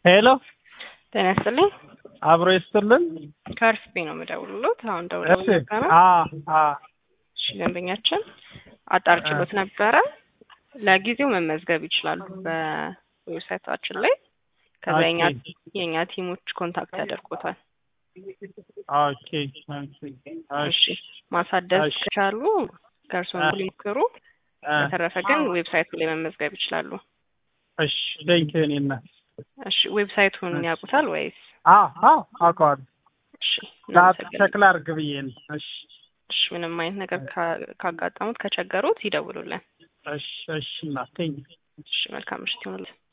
ሄሎ ጤና ይስጥልኝ። አብሮ ይስጥልን። ከአርፍቤ ነው የምደውልሎት። አሁን ደውለው እሺ ነበረ። አ አ እሺ ደንበኛችን አጣርችሎት ነበረ። ለጊዜው መመዝገብ ይችላሉ በዌብሳይታችን ላይ። ከዛ የኛ ኦኬ የእኛ ቲሞች ኮንታክት ያደርጉታል። ኦኬ እሺ ማሳደስ እሺ። ከቻሉ ከእርስዎ አ ሊሞክሩ። አ በተረፈ ግን ዌብሳይቱ ላይ መመዝገብ ይችላሉ። እሺ ቴንኪው እኔ እናት እሺ ዌብሳይቱን እሺ ያውቁታል ወይስ? አ አ አውቀዋለሁ። እሺ ሰዓት እናመሰግናለን። ቸክ ላድርግ ብዬ ነው። እሺ እሺ ምንም አይነት ነገር ካ- ካጋጠሙት ከቸገሩት ይደውሉልን። እሺ እሺ እናት ቴንኪው እሺ መልካም ምሽት ይሁንልን።